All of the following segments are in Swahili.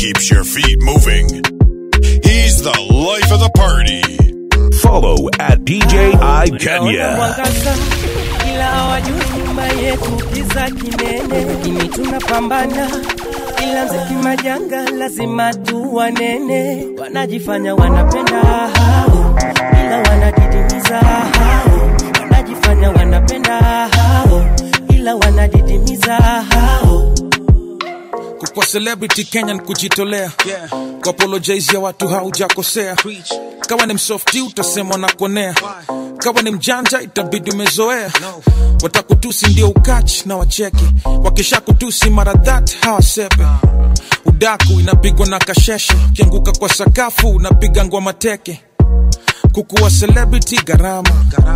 keeps your feet moving. He's the life of the party. Follow at DJ I Naona Kenya. mwangaza ila hawajui nyuma yetu kiza kinene, lakini tunapambana ila mziki majanga lazima tu wanene, wanajifanya wanapenda hao ila wanadidimiza hao, wanajifanya wanapenda hao ila wanadidimiza hao. kwa celebrity Kenyan kujitolea yeah. kwa apologize ya watu haujakosea kawa ni msofti utasemwa na konea kawa ni mjanja itabidi umezoea no. watakutusi ndio ukachi na wacheke wakisha kutusi mara that hawasepe udaku inapigwa na kasheshe ukianguka kwa sakafu unapiga ngwa mateke kukuwa celebrity gharama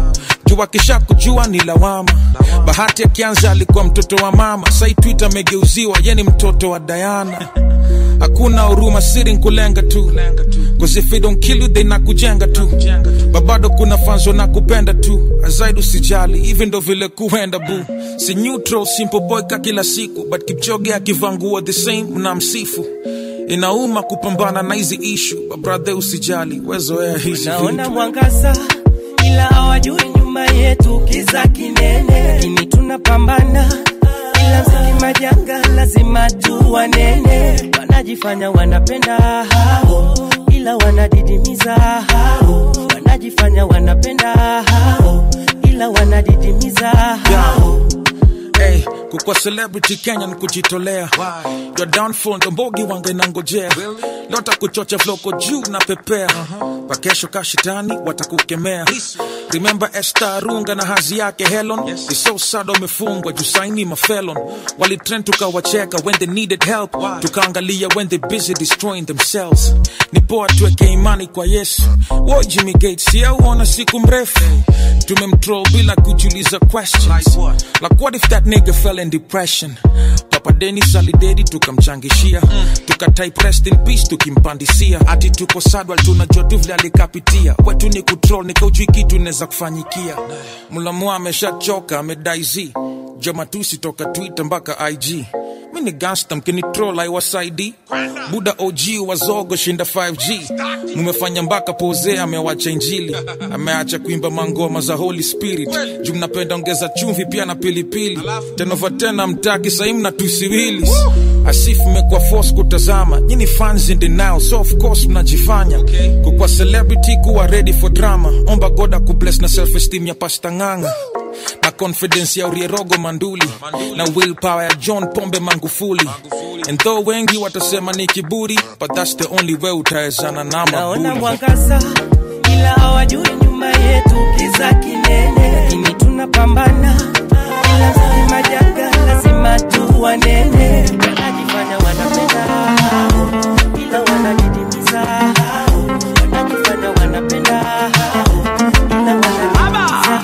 juu akisha kujua ni lawama bahati akianza alikuwa mtoto wa mama sai twitter amegeuziwa ye ni mtoto wa dayana hakuna huruma siri nkulenga tu Cause if they don't kill you they nakujenga tu babado kuna fanzo na kupenda tu azaidi usijali hivi ndo vile kuenda bu si neutral simple boy ka kila siku but kipchoge akivangua the same na msifu inauma kupambana na hizi ishu babrathe usijali wezoea hizi naona vitu mwangaza ila hawajui nyuma yetu kiza kinene, lakini tunapambana ila mziki majanga lazima tu wanene, wanajifanya wanapenda hao ila wanadidimiza hao, wanajifanya wanapenda hao ila wanadidimiza hao. Hey, kukwa celebrity Kenya ni kujitolea your downfall ndo mbogi wanga inangojea lota kuchocha floko juu na pepea pakesho kashitani watakukemea remember Esther Arunga na hazi yake Helen It's so sad wamefungwa juu saini mafelon walitrend tukawacheka when they needed help tukaangalia when they busy destroying themselves ni poa tuweke imani kwa Yesu wo Jimmy Gates yauona siku mrefu tumemtroll bila kujiuliza questions like what if that nigga fell in depression papa denis alidedi tukamchangishia tukatype rest in peace tukimpandisia ati tuko sadwal tunajua tu vile alikapitia wetu ni kutrol nikaujui kitu inaweza kufanyikia mulamu ameshachoka amedaiz jomatusi toka twitter mpaka ig mi ni gangsta mkinitrol aiwasaidi buda og wazogo shinda 5g mumefanya mpaka poze amewacha injili ameacha kuimba mangoma za holy spirit juu mnapenda ongeza chumvi pia na pilipili tenova tena mtaki sahii mna tusiwili asif mmekuwa force kutazama nyini fans in denial so of course mnajifanya kukwa celebrity kuwa ready for drama omba goda kubless na self esteem ya pasta nganga na confidence ya urierogo manduli na willpower ya john pombe mangufuli and though wengi watasema ni kiburi but that's the only way utawezana na naona mabuli mwangaza ila hawajui nyuma yetu kiza kinene, lakini tunapambana ila mziki majanga lazima tu wanene, wanajifanya wanapenda hao ila wanadidimiza hao, wanajifanya wanapenda hao ila wanadidimiza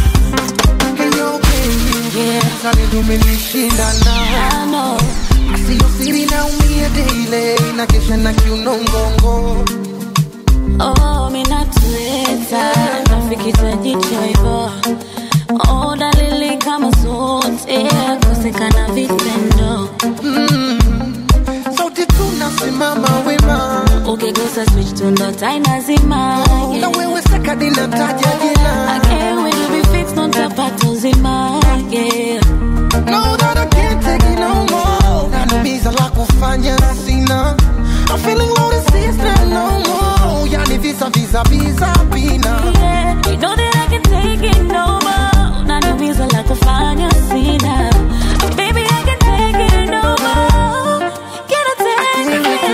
umenishindana sio siri naumia daily na kesha na kiuno mgongo Oh, minatuleta nafikita jicho hivyo oh, dalili kama zote kosekana vitendo sauti tunasimama wema ukigusa switch tundo tainazima na wewe sekadi nataja jina notapata uzima yeah. No, that I can't take it no more. Nanumiza la kufanya sina. I'm feeling low to sister no more. Yani visa visa visa bina. Yeah, you know that I can take it no more. Nanumiza la kufanya sina. Baby, I can take it no more. Can I take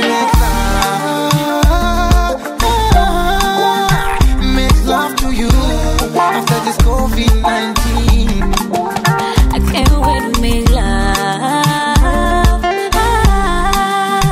Make love to you after this COVID-19. I can't wait to make love.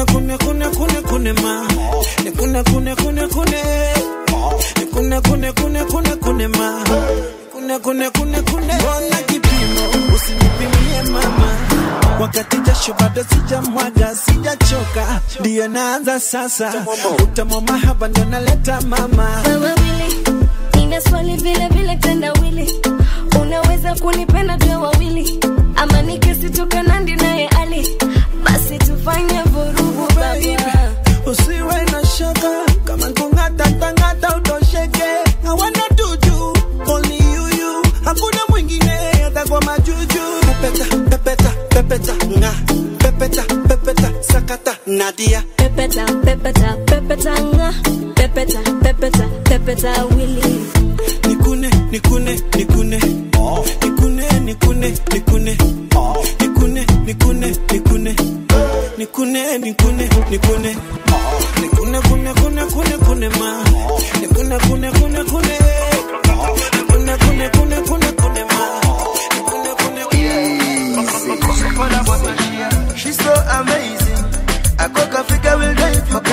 kune kune kune kune ma nikune kune kune kune nikune kune kune kune kune ma kune kune kune kune mbona kipimo usinipimie mama wakati jasho bado sijamwaga sijachoka ndiyo naanza sasa utamu mahaba ndo naleta mama wewe wili nina swali vile vile tendawili unaweza kunipenda tuwe wawili ama nikisitoka nandi naye ali basi tufanye vurugu baba usiwe na shaka kama kung'ata tang'ata utosheke hawana tuju only you you hakuna mwingine hata kwa majuju pepeta pepeta pepeta nga pepeta pepeta sakata nadia pepeta pepeta pepeta nga pepeta pepeta pepeta wili nikune nikune nikune nikune nikune nikune nikune nikune nikune nikune nikune nikune nikune kune kune kune kune ma nikune kune kune kune nikune kune kune kune kune ma nikune kune kune She's so amazing. I cook a figure will drive you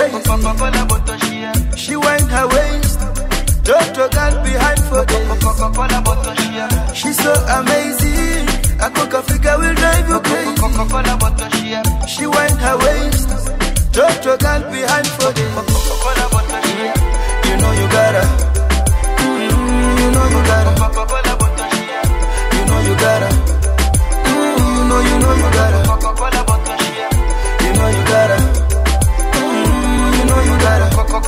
crazy. She wind her waist, drop your girl behind for days. She's so amazing. I cook a figure will drive you crazy. She wind her waist, drop your girl behind for days. You know you gotta. Mm, you know you gotta. You know you gotta. Mm, you know you know you gotta. You know you gotta. Mm, you know you gotta.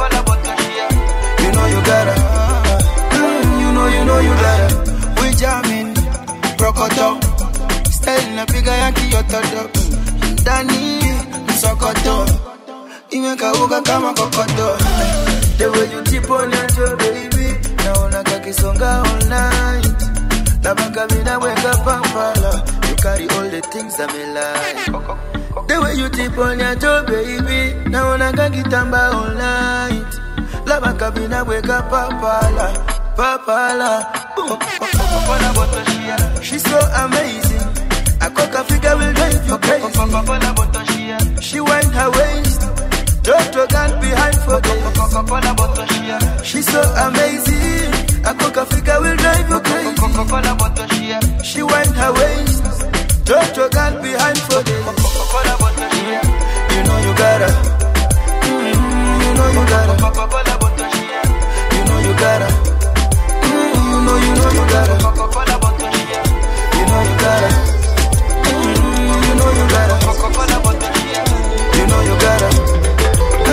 You know you gotta. Mm, you know you know you gotta. We jamming, prokoto. Style na piga yaki yototo. Ndani msokoto. Imekauka kama kokoto. The way you tip on your baby. Naona kakisonga all night. Labaka mina weka pampala. You carry all the things that me like. The way you tip on your toe, baby. Naona kakitamba all night. Labaka mina weka pampala. Papala. Boom. She's so amazing. I cook a figure will drive you crazy. She wind her waist. Drop your gun behind for days. She's so amazing. I cook a figure will drive you crazy. She wind her waist. Drop your gun behind for days. You know you gotta. Mm, you know you gotta. You know you gotta. Mm, you know you know you gotta. You know you gotta. Mm, you know you gotta. You know you gotta.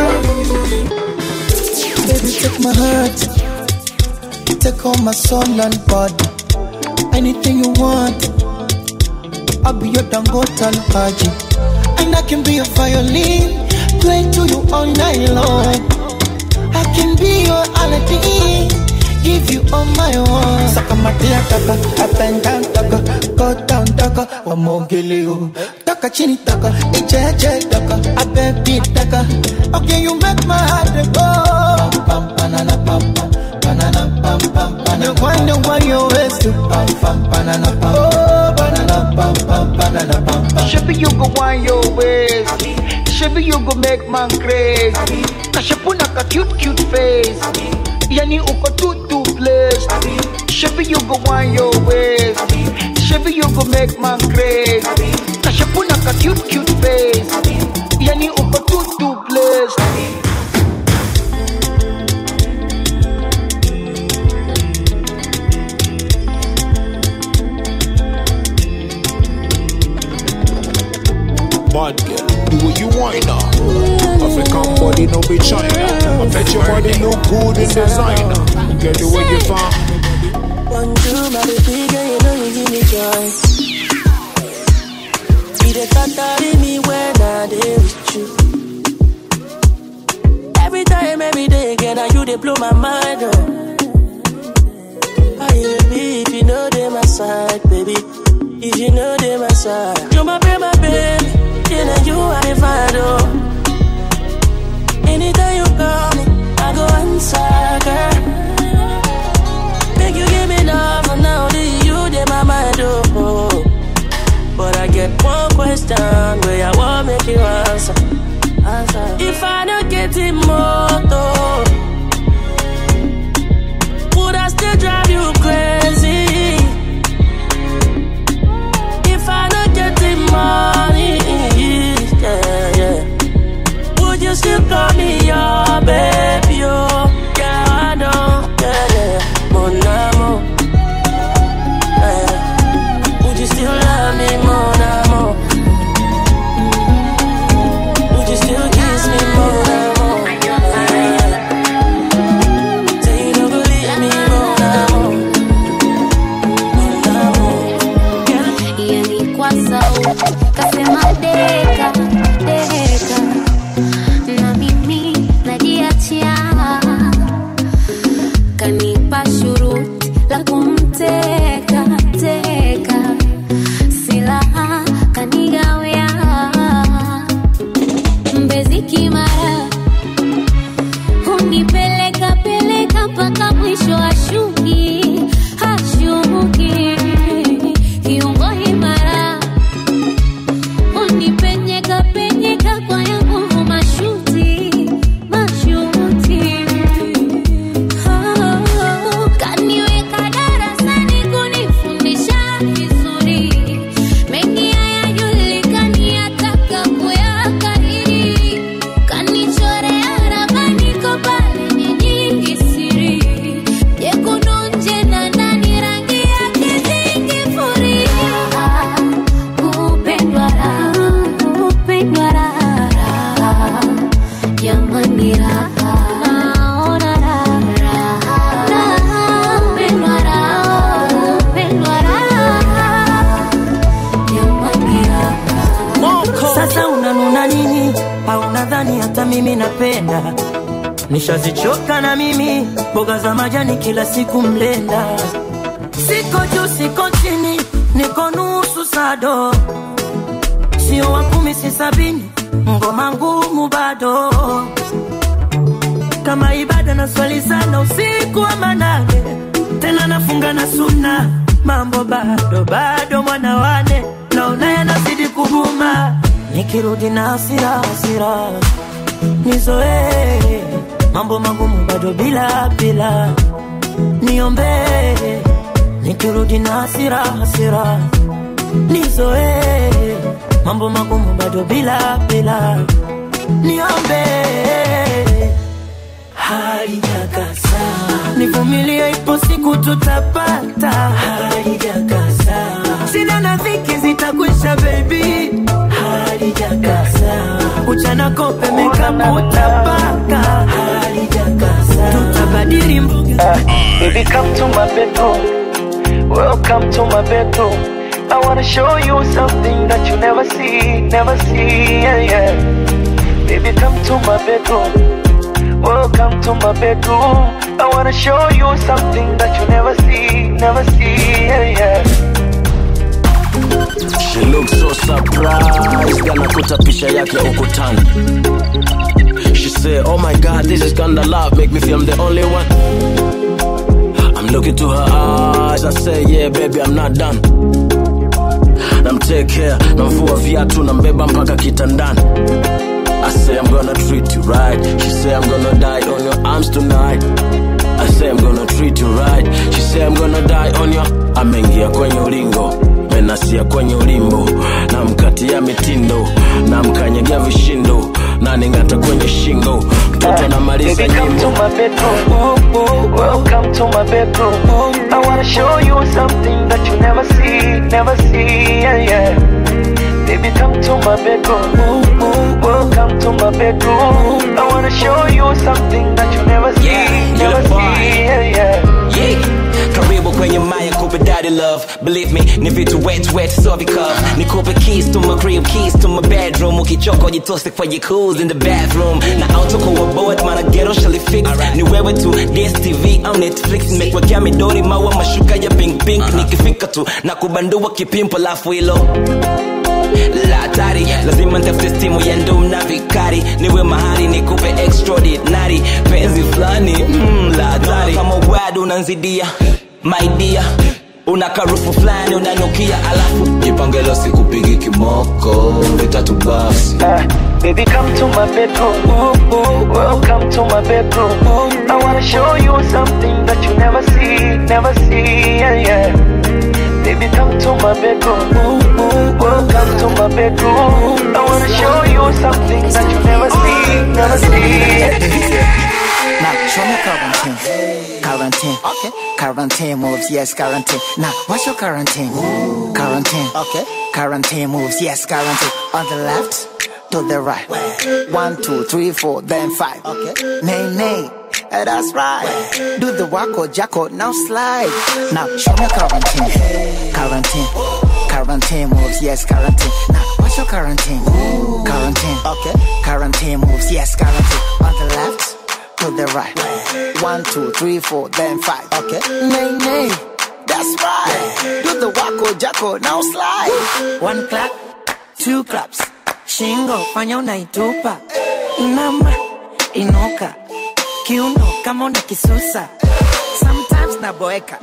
Baby, take my heart. Take all my soul and body. Anything you want. I'll be your Dangote Haji. And I can be a violin. Play to you all night long. I can be your Aladdin. Give you all my own. Saka matia taka, up and down taka, go down taka, wamogele you. Taka chini taka, ijeje taka, a baby taka. Okay, you make my heart go. Pam pam banana pam pam, banana pam pam banana. You wonder why you waste to pam pam banana pam. Oh, banana pam pam banana pam pam. Shabby, you go wind your ways. Shabby, you go make man crazy. Kashapuna ka cute cute face. Yani uko too too blessed. Shabby, you go wind your ways. Shabby, you go make man crazy. Kashapuna ka cute cute face. Yani uko too too blessed. Bad girl, do what you want now. African body, no be China. I bet your body look good in designer. Get the way you find. Bonjour, my baby girl, you know you give me joy. You the thought me when I dey with you. Every time, every day, again, now you they blow my mind. Oh. Aye, baby, if you know they my side, baby. If you know they my side, you my baby, my baby. Yeah, now you are the find, oh. Anytime you call me, I go answer, girl. Make you give me love, and now only you dey my mind, oh. But I get one question where I want make you answer. answer. getting moto? Would I still drive you crazy? If I don't get the money, yeah, yeah. Would you still call me your baby? Oh, yeah, I know, yeah, yeah. Mon amour, yeah. Would you still love me, mon amour? Would you still kiss me, mon amour? Yeah. Say you don't believe me, mon amour. Mon amour. yani kwa sauti kasema deka deka na mimi najiachia kanipa shuruti la kumteka teka silaha kanigawia mbezi kimara hunipeleka peleka mpaka mwisho ashuki hashuki kiungo himara unipenyeka penyeka kwa ya nguvu mashuti mashuti Oh, kaniweka darasani kunifundisha vizuri mengi hayajulikani ataka kuyakariri kanichorea ramani ko pale ni nyingi siri jekundu nje na ndani rangi yake zingifuria kupendwa raha kupendwa raha jamani raha naona raha raha kupendwa raha kupendwa raha jamani raha Sasa unanuna nini? Au nadhani hata mimi napenda? Nishazichoka na mimi mboga za majani kila siku mlenda. Siko juu, siko chini, niko nusu sado, sio wa kumi, si sabini, ngoma ngumu bado kama ibada na swali sana usiku wa manane, tena nafunga na suna, mambo bado bado, mwana wane naona yanazidi kuguma, nikirudi na hasira hasira nizoee mambo magumu bado bila bila, niombee nikirudi na hasira hasira nizoee mambo magumu bado bila bila, niombee halijakasa, nivumilie, ipo siku tutapata. Halijakasa, shida na dhiki zitakwisha, baby. Halijakasa, uchana kope mekapu utapaka. Halijakasa, tutabadili mboga. Baby, come to my bedroom. Welcome to my bedroom. I wanna show you something that you never see, never see. Yeah, yeah. Baby, come to my bedroom. Welcome to my bedroom. I wanna show you something that you never see, never see. Yeah, yeah. She looks so surprised anakuta picha yake ukutani She said, oh my god, this is kinda love Make me feel I'm the only one I'm looking to her eyes I say, yeah baby, I'm not done Namtekea, namvua viatu Nambeba mpaka kitandani I say I'm gonna treat you right She say I'm gonna die on your arms tonight I say I'm gonna treat you right She say I'm gonna die on your Ameingia kwenye ulingo menasia kwenye ulimbo namkatia mitindo namkanyagia vishindo naning'ata kwenye shingo mtoto anamaliza Baby, come to nyimbo my bedroom. Welcome to my bedroom. I wanna show you something that you never see, never see. Yeah, yeah. Baby, come to my bedroom. Welcome to my bedroom. I wanna show you something that you never see, Yeah, never you're the boy. see. Yeah, yeah. Yeah. Karibu kwenye maya kupe daddy love Believe me, ni vitu wet wet so because Nikupe keys to my crib, keys to my bedroom Ukichoka jitose kwa jacuzzi in the bathroom Na auto kwa board, mana ghetto shall fix Ni wewe tu, DSTV au Netflix Nimekwekea midori maua mashuka ya pink pink Nikifika tu, na kubandua kipimpo lafu hilo la hatari lazima ntafute stimu ya ndum na vikari niwe mahali nikupe extraordinary penzi fulani mm, la hatari kama wad unanzidia my dear una karufu fulani unanukia alafu jipangelo sikupigi kimoko vitatu basi Baby, come to my bedroom. Welcome to my bedroom. I wanna show you something that you never see, never see. Yeah, yeah. Baby, come to my bedroom. Welcome to my bedroom. I wanna show you something that you never see, never see. Now show me quarantine. Quarantine. Okay. Quarantine moves, yes, quarantine. Now what's your quarantine? Quarantine. Okay. Quarantine moves, yes, quarantine. On the left, to the right. One, two, three, four, then five. Okay. Nay, nay. eh, That's right. Do the wacko jacko, now slide. Now show me quarantine. Quarantine. Quarantine moves, yes, quarantine. Now what's your quarantine? Quarantine. Okay. Quarantine moves, yes, quarantine. On the left, to the right. One, two, three, four, then five. Okay. Nay, nay. That's right. Do the wacko jacko, now slide. One clap, two claps. Shingo, fanya unaitupa. Inama, inuka. Kiuno, kama una kisusa. Sometimes naboeka.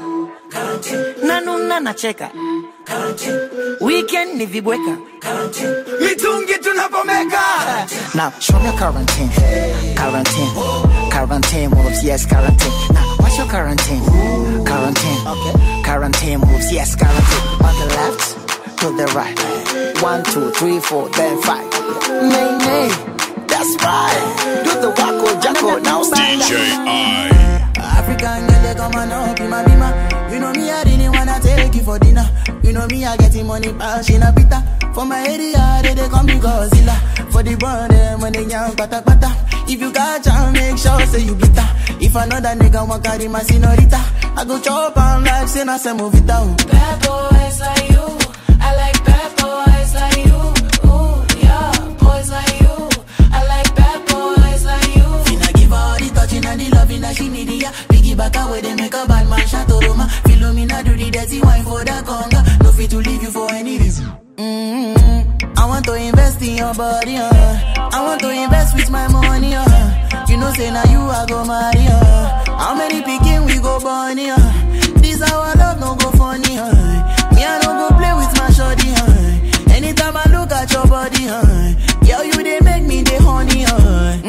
Nanuna nacheka. Weekend ni vibweka. Mitungi tunapomeka. Now show me quarantine. Quarantine. Quarantine moves, yes, quarantine. Now what's your quarantine? Quarantine. Okay. Quarantine moves, yes, quarantine. On the left, to the right. One, two, three, four, then five. Nay, nay. That's right. Do the wacko jacko, now stand DJ I. African girl, they come and up in my bima. You know me, I didn't wanna take you for dinner. You know me, I getting money, bash in a pita. For my area, they, they call me Godzilla. For the brand, them when they young, pata pata. If you got jam, make sure say you bitter. If another nigga want carry my senorita, I go chop on like say na se movita. oh. Bad boys like you. I like bad boys like you. Ooh, yeah, boys like you. I like bad boys like you. Finna give her all the touching and the loving that she need, yeah. Piggy back away, they make a bad man shot to Roma. Philomena do the dirty wine for the conga. No fit to leave you for any reason. Mm-hmm. I want to invest in your body, uh. I want to invest with my money, uh. You know, say now you I go marry, uh. How many picking we go born, uh. This our love no go funny, uh. Me I no go play with my shorty, uh. Anytime I look at your body, uh. Girl, you they make me the honey, uh.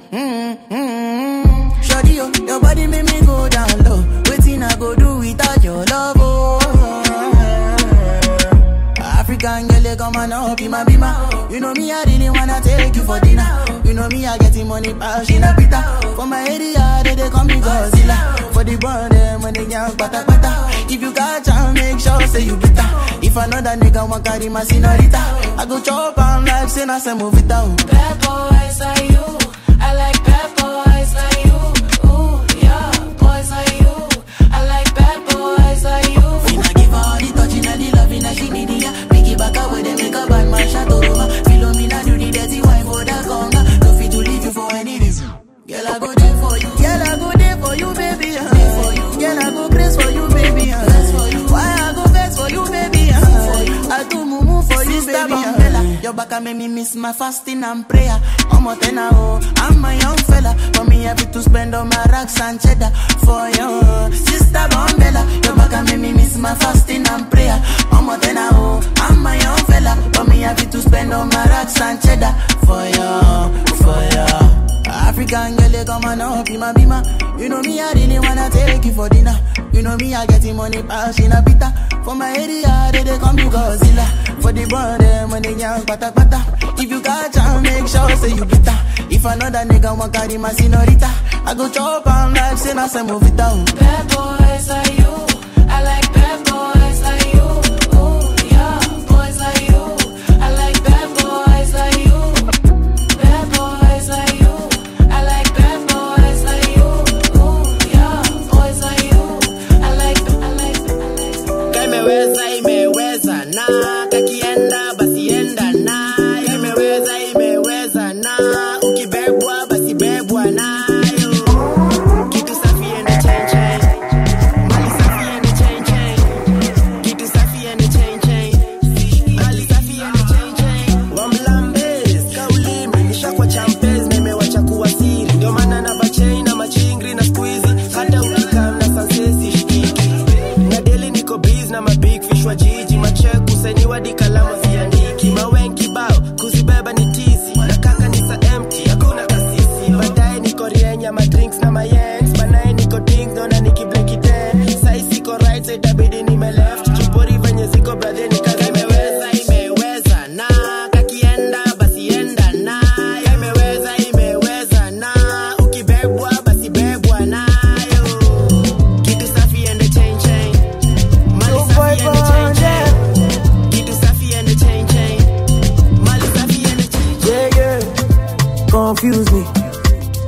Mm-hmm. Shorty, oh, your body make me go down low. Waiting I go do without your love, oh. African girl, they come and up in my bima. You know me, I really wanna take you for dinner. You know me, I getting money, bash in a pita. For my area, they, they call me Godzilla. For the brand, them when they young, pata pata. If you got jam, make sure say you bitter. If another nigga want carry my senorita, I go chop on like say na se movita. oh. Bad boys like you. I like bad boys like you. Ooh, yeah, boys like you. I like bad boys like you. Finna give her all the touching and the loving that she need, yeah. Picky back away, they make a bad man shot to Roma. Philomena do the dirty wine for the conga. No fit to leave you for any reason. Girl, I go there for you. Girl, I go there for you, baby. Uh. For you. Girl, I go crazy for you, baby. Uh. for you. Why I go vex for you, baby? Uh. For you. I do mumu for you, Sister baby. Uh. Your back make me miss my fasting and prayer. I'm a tenor, oh. I'm a young fella. For me, happy to spend all my racks and cheddar for you. Sister Bombella, your back make me miss my fasting and prayer. I'm a tenor, oh. I'm a young fella. For me, happy to spend all my racks and cheddar for you, for you. African girl, they come and up in my bima. You know me, I really wanna take you for dinner. You know me, I getting money, bash in a pita. For my area, they, they come to Godzilla. For the brand, them when they young, pata pata. If you got jam, make sure say you bitter. If another nigga want carry my senorita, I go chop on like say na se movita. oh. Bad boys like you. I like bad boys like you. Ooh, yeah, boys like you. I like bad boys like you. Bad boys like you. I like bad boys like you. Ooh, yeah, boys like you. I like, I like, I like. Imeweza, imeweza na kakienda basi enda na imeweza, imeweza na ukibebwa basi bebwa nayo kitu safi ende chenche mali safi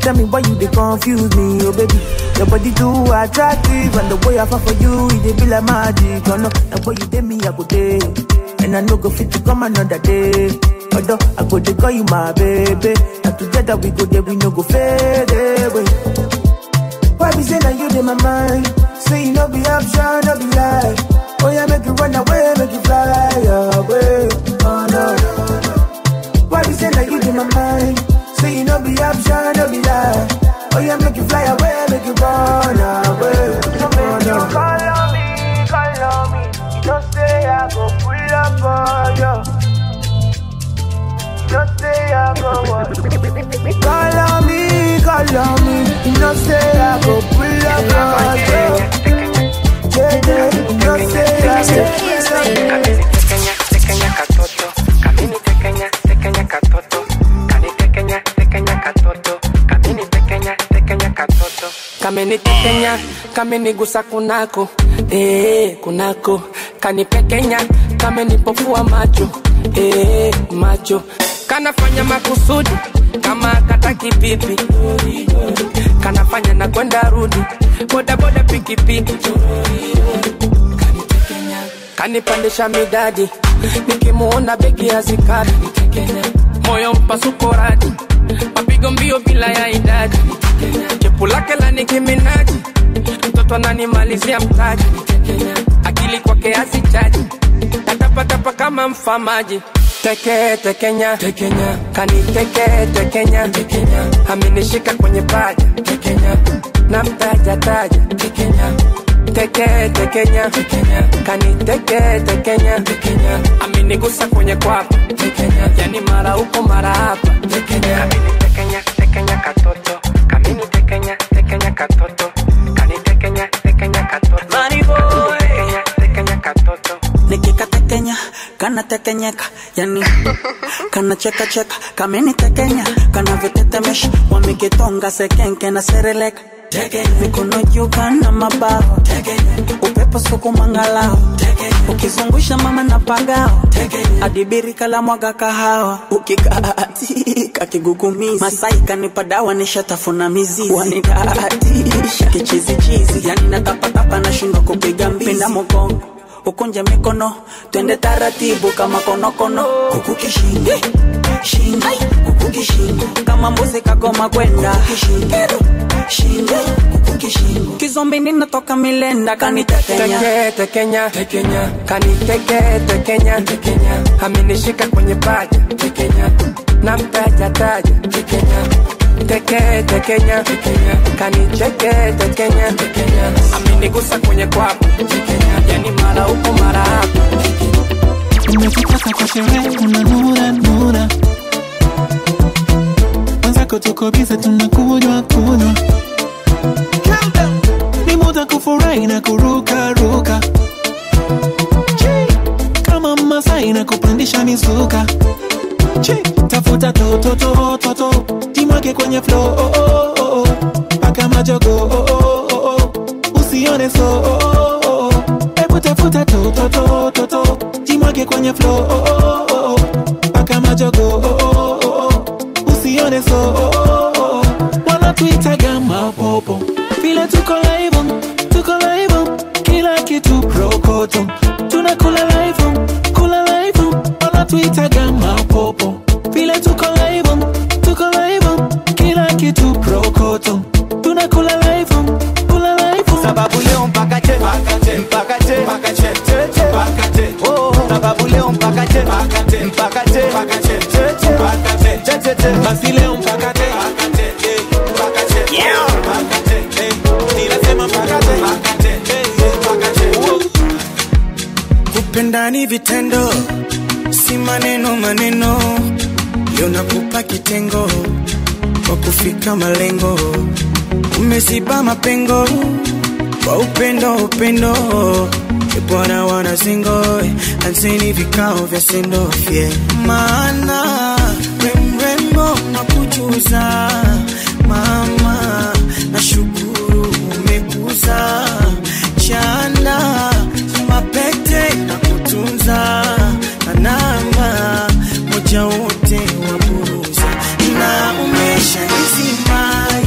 Tell me why you they confuse me, oh baby. Your body too attractive, and the way I fall for you, it dey be like magic. Oh no, the way you did me, I go day, and I no go fit to come another day. Although I go dey call you my baby, and together we go there, we no go fade away. Why be say that you in my mind? Say you no be option, no be lie. Oh yeah, make you run away, make you fly away. Oh no, no, no. Why be say that you in my mind? Say you no be option, no be lie. Oh yeah, make you fly away, make you run away. Oh no. Call on me, call on me. You don't say I go pull up on you. You don't say I go what? Call on me, call on me. You know say I go pull up on you. Yeah, yeah, you know say I go pull up. kamenitekenya kamenigusa kunako eh, kunako kanipekenya kamenipofua macho eh, macho kanafanya makusudi kama kataki pipi kanafanya na kwenda rudi bodaboda pikipiki kanipandisha midadi nikimuona begi ya zikadi moyo mpasuko radi mapigo mbio bila ya idadi chepu lake la nikiminaji mtoto ananimalizia mtaji akili kwake asichaji natapatapa kama mfamaji teke tekenya tekenya kaniteke tekenya tekenya amenishika kwenye paja tekenya na mtaja taja tekenya teke tekenya tekenya kaniteke tekenya tekenya amenigusa kwenye kwapa tekenya yani mara huko mara hapa tekenya tekenya tekenya katoto kamini tekenya tekenya katoto kanitekenya tekenya katoto Money boy. tekenya tekenya katoto nikikatekenya kanatekenyeka yani kanachekacheka kamenitekenya kanavyotetemesha wamekitonga sekenke na sereleka mikono juu kana mabawa upepo sukumangalao ukizungusha mama na pagao adibiri kala mwaga kahawa ukikaatika kigugumizi masai kanipa dawa nishatafuna mizizi wanidaatisha kichizichizi yani natapatapa nashindwa kupiga mbizi pinda mogongo ukunje mikono twende taratibu kama konokono kuku kishingo shingo kuku kishingo kama mbuzi kagoma kwenda kishingo shingo kuku kishingo kizombi ninatoka milenda kanitekenya teke tekenya tekenya kaniteke tekenya tekenya amenishika kwenye paja tekenya na mtaja taja tekenya teke tekenya tekenya kanicheke tekenya tekenya amenigusa kwenye kwapa tekenya yani mara huko mara hapa umekipata kwa sherehe unanura nura mwenzako tuko bize tunakunywa kunywa ni muda kufurahi na kuruka ruka Chi, kama masai na kupandisha mizuka Chi, tafuta tototototo jimwake kwenye flo oh, oh, oh, oh. paka majogo oh, oh, oh, oh. usione so oh, oh, oh. hebu tafuta tototototo jimwake kwenye flo oh, oh, oh, oh. paka majogo oh, oh, oh, oh. usione so oh, oh, oh. wanatuitaga mapopo vile tuko live tuko live kila kitu prokoto tunakula live kula live wanatuitaga mapopo vile tuko live tuko live kila kitu prokoto tunakula live kula live sababu leo mpaka che mpaka che mpaka che mpaka che che che mpaka che oh sababu leo mpaka che mpaka che mpaka che mpaka che che che mpaka che che che che basi leo mpaka che mpaka che eh, mpaka che yeah mpaka che eh, ninasema mpaka che mpaka che eh, eh, mpaka che kupenda ni vitendo si maneno maneno leo nakupa kitengo kwa kufika malengo umeziba mapengo kwa upendo upendo E bwana wana singo anseni vikao vya sendofye maana we mrembo na kujuza mama na shukuru umekuza chanda mapete na kutunza na namba moja wote wa buruza na umesha nizima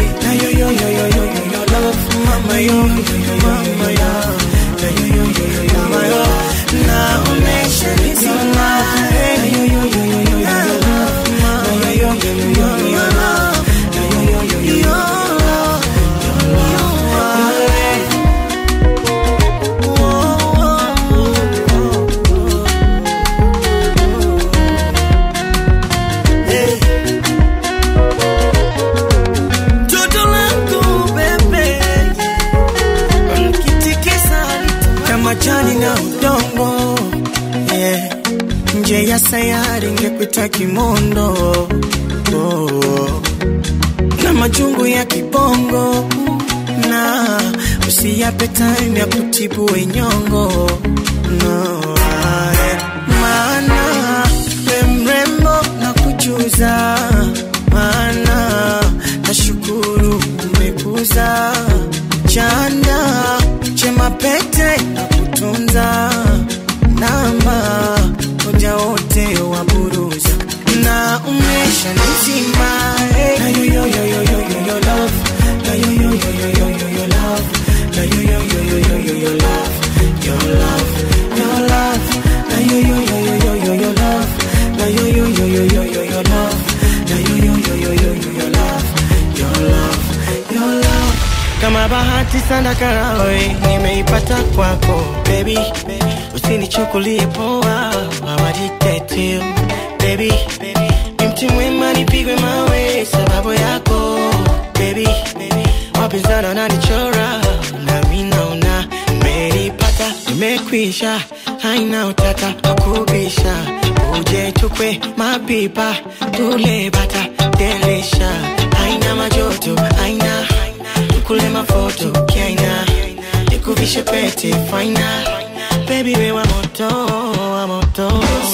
sayari ngekuita kimondo oh. na majungu ya kibongo na usiyape time ya kutibu wenyongo no, ae. maana we mrembo na kujuza maana nashukuru umekuza chanda chema pete na kutunza namba moja wote wa buruza na umesha nizima hey. na yo yo yo yo yo yo yo love na yo yo yo yo yo yo yo love na yo yo yo yo yo yo yo love your love your love na yo yo yo yo yo yo yo love na yo yo yo yo yo yo yo love na yo yo yo yo yo yo yo love your love your love kama bahati sana karawe nimeipata kwako baby usinichukulie poa hawaditetiu baby ni mti mwema nipigwe mawe sababu yako baby wapinzana wananichora nami naona nimeipata nimekwisha haina utata wakubisha uje tukwe mapipa tule bata delisha haina majoto haina tukule mafoto kiaina nikuvishe pete faina baby we wa moto wa moto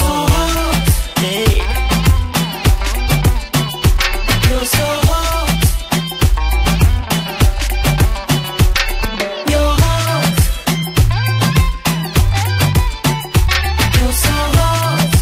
hey. You're so hot. You're hot. You're so hot.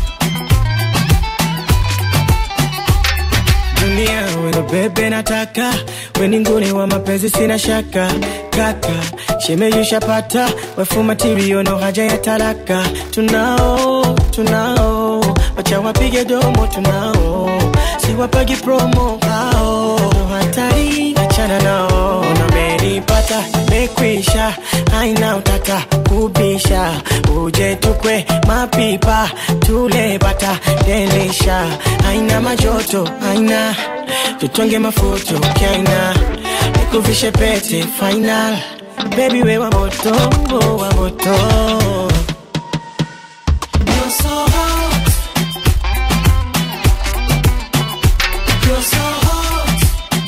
dunia weno bebe nataka weninguni wa mapenzi sina shaka kaka shemeyushapata wefumatirio no haja ya talaka tunao tunao wacha wapige domo tunao siwapagi promo hao no hatari achana nao namenipata mekwisha haina utata kubisha uje tukwe mapipa tule bata delisha haina majoto haina tutonge mafuto kaina nikuvishe pete final baby we wa moto wa moto You're so hot. You're so hot.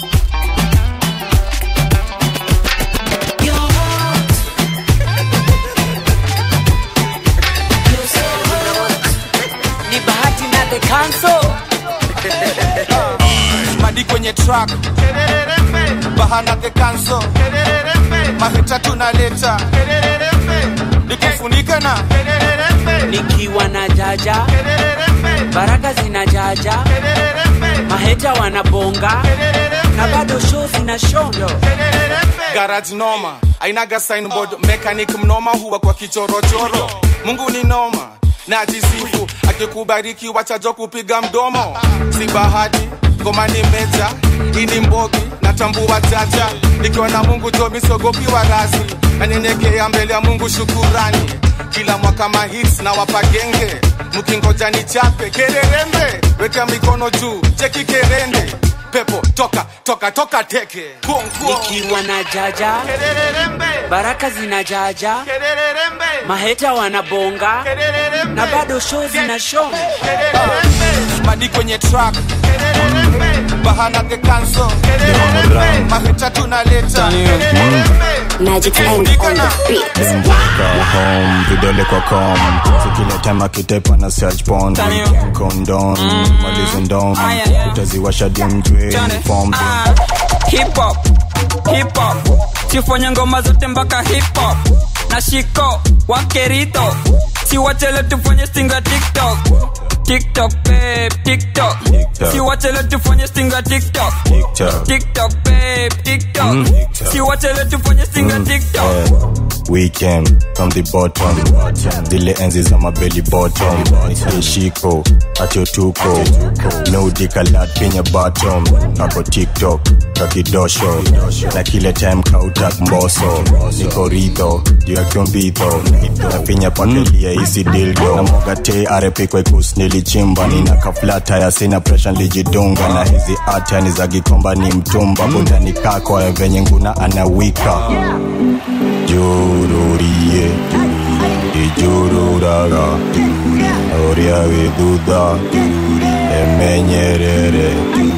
You're hot. You're so hot. ni bahati na the council madi kwenye track bahana the cancel mahita tunaleta nikufunika na nikiwa na jaja baraka zina jaja maheta wanabonga na bado show zina shondo garage noma ainaga signboard mechanic mnoma huwa kwa kichorochoro mungu ni noma na jisifu akikubariki wachajo kupiga mdomo si bahati ngoma ni meja ini mbogi natambua chacha nikiwa na mungu jomi sogopiwa rasi nanyenyekea mbele ya mungu shukurani kila mwaka mahits na wapagenge mkingoja ni chape kererembe weka mikono juu cheki kerende pepo toka toka toka teke nikiwa na jaja baraka zina jaja maheta wanabonga na bado show zina show madi kwenye track bahana the cancel mahita tunaleta Magic Land on the beat. Go home, vidole kwa com sikile time akitepa na search porn condom malizo ndom utaziwasha dimjwe form hip hop hip hop sifanye ngoma zote mpaka hip hop na shiko wakerito siwachele tufanye stinga tiktok tiktok babe tiktok siwachele tufanye stinga tiktok TikTok. tiktok babe tiktok Mm. siwachele tufanye stinga tiktok weekend from the bottom zile enzi za mabeli bottom ishiko achotuko nodikalat kenya bottom kako tiktok kakidosho na kile time kautak mboso niko ridho juu ya kyombitho nafinya pakelia isi dildo na mogate arepi kwekus nilichimba nina kaflata ya sina presha lijidunga na hizi atani za gikomba ni mtumba bundani kako ya venye nguna anawika jururie ijururaga oria widhudha emenyerere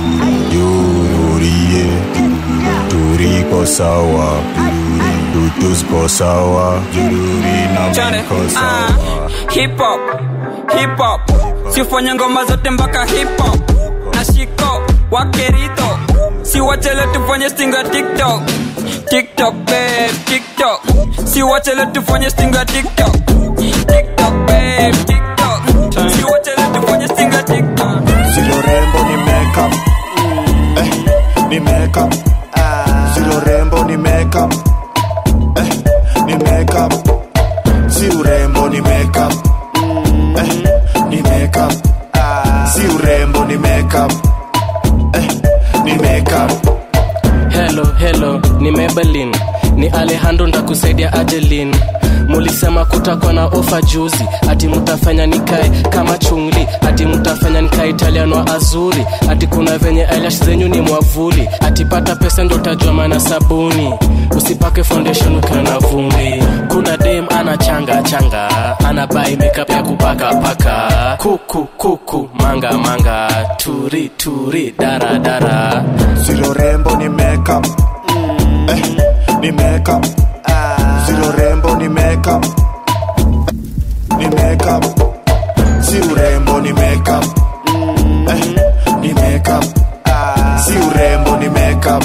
yurie turiko sawa tutusko sawa na Chane, mko sawa ah, hip hop hip hop sifanye ngoma zote mpaka hip hop na shiko wakerito si wachele tufanye stinga tiktok tiktok babe tiktok si wachele tufanye stinga tiktok tiktok babe tiktok si wachele tufanye stinga tiktok Silo rembo ni makeup eh, ni makeup Silo rembo ni makeup eh, ni makeup Si urembo ni makeup eh, ni makeup Si urembo ni makeup eh, ni makeup Hello, hello, ni Maybelline, ni Alejandro ndakusaidia Adeline. Mulisema kutakuwa na ofa juzi, ati mutafanya nikae kama chungli, ati mutafanya nikae Italian wa azuri, ati kuna venye eyelash zenyu ni mwavuli, ati pata pesa ndo utajua maana sabuni, usipake foundation ukiwa na vumbi. Kuna dem ana changa changa, ana buy makeup ya kupaka paka, kuku kuku, manga manga, turi turi, dara dara. Silo rembo ni makeup eh, ni makeup Silo rembo ni makeup ni makeup Si urembo ni makeup eh, ni makeup Si urembo ni makeup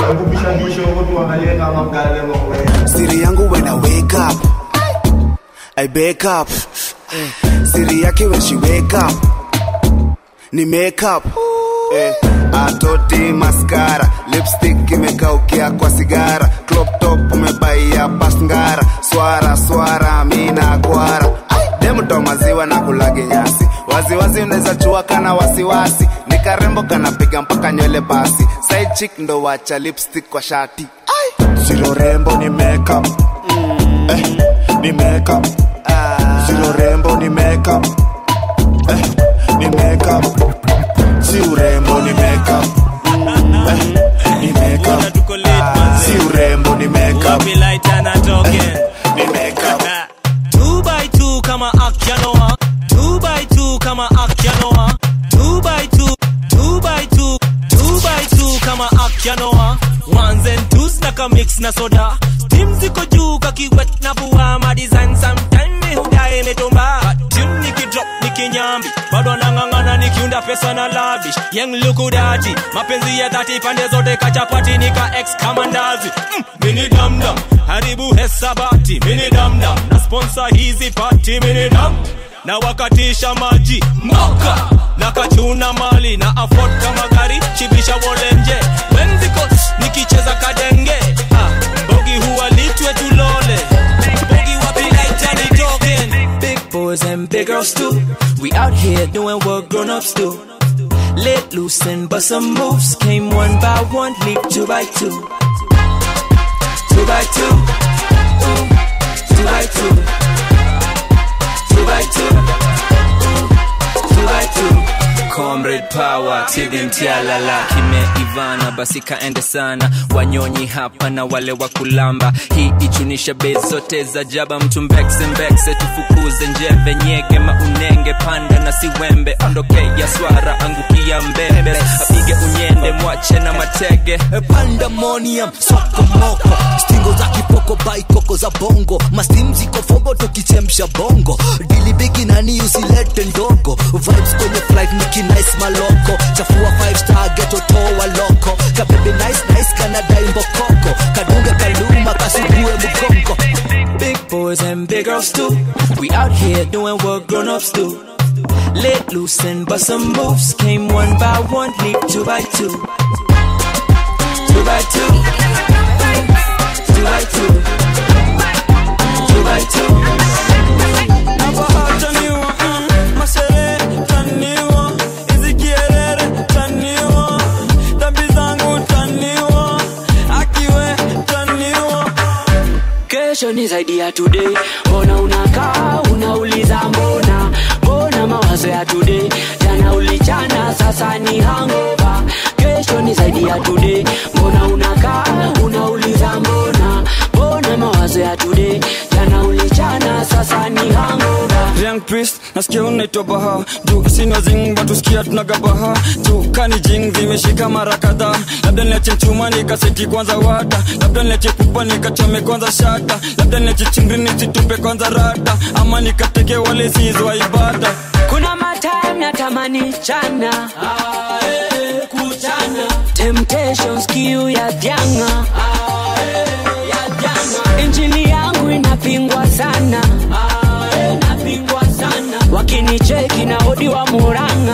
siri yangu when I wake up I wake up siri yake when she wake up ni make up eh, atoti maskara lipstick imekaukia kwa sigara crop top umebaia pasngara swara swara mina kwara demto maziwa na kulage nyasi waziwazi unaweza chua kana wasiwasi ni karembo kanapiga mpaka nywele basi side chick ndo wacha lipstick kwa shati Silo rembo ni makeup eh, ni makeup Silo rembo ni makeup eh, ni makeup Si urembo ni makeup eh, ni makeup Si urembo ni makeup Wapi lighter na token? ni makeup Two by two kama Akyanoa. Two by two kama Akyanoa. Two by two, two by two, two by two kama Akyanoa. Ones and twos na ka mix na soda. Steam ziko juu kakiwet na vua ma design sometime mi hudae imetumba. Tune nikidrop nikinyambi. Bado nang'ang'ana nikiunda pesa na lavish. Young lukudati. Mapenzi ya dhati pande zote kachapati nika ex kama ndazi. Mm, mini damdam. Haribu hesabati. Mini damdam. Na sponsor hizi party mini dam. Na wakatisha maji moka na kachuna mali na afford kama gari chibisha wolenje wenziko nikicheza kadenge ah, bogi huwa litwe tulole bogi wapi laita ni token Big boys and big girls too. We out here doing what grown-ups do. Let loose and bust some moves. Came one by one, leap two by two. Two by two. Ooh. Two by two. Two by two. Ooh. Two by two. comrade power tidimtialala kimeivana basi kaende sana wanyonyi hapa na wale wa kulamba hii ichunisha bei zote za jaba mtu mbekse mbekse tufukuze njeve nyege maunenge panda na siwembe ondoke ya swara angukia mbembe apige unyende mwache na matege pandemonium sokomoko stingo za kipoko baikoko za bongo mastim ziko fombo tukichemsha bongo dili bigi nani usilete ndogo vibes kwenye flight nikinice maloko chafua 5 star geto toa loko kabebe nice nice kanadai mbokoko kadunge kaluma kasugue mgongo Big boys and big girls too. We out here doing what grown-ups do. Let loose and bust some moves. Came one by one, leap two by two. Two by two. Two by two. Two by two. kesho ni zaidi ya today mbona unakaa unauliza mbona mbona mawazo ya today jana ulichana sasa ni hangover kesho ni zaidi ya today mbona unakaa unauliza mbona mbona mawazo ya today jana ulichana sasa ni hangover Young priest nasikia unaitwa baha juu sina zing batusikia tunagabaha juu kani jing zimeshika mara kadhaa labda niache chuma nikaseti kwanza wada labda niache pupa nikachome kwanza shata labda niache chingri nisitupe kwanza rata ama nikateke wale sizwa ibada kuna matime natamani chana temptations kiu ya dyanga injili yangu inapingwa sana wakinicheki na odi wa muranga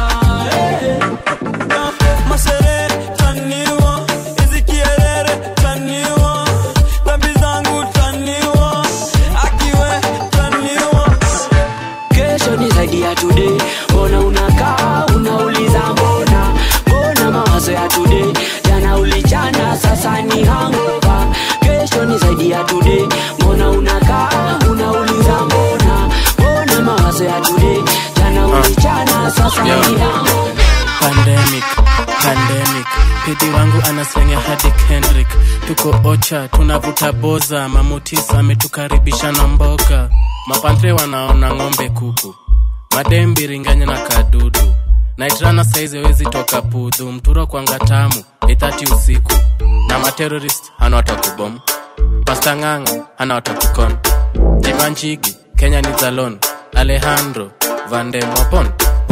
Masere taniwa, hizi kierere taniwa, dhambi zangu taniwa, akiwe taniwa. kesho ni zaidi ya today mbona unakaa unauliza mbona mbona mawazo ya today jana ulichana sasa ni hangover kesho ni zaidi ya today mbona unakaa unauliza mbona mbona mawazo ya today jana ulichana sasa ni hangover pandemic pandemic pidi wangu anaslenga hadi kendrick tuko ocha tunavuta boza mamutisa ametukaribisha na mboga mapantre wanaona ng'ombe kuku madembiringanya na kadudu naitrana saizi wezi toka pudhu mturo kwanga tamu ithati usiku na materorist hana watakubom pasta ng'anga hana watakukon jimanchigi kenya ni zalon alejandro vandemopon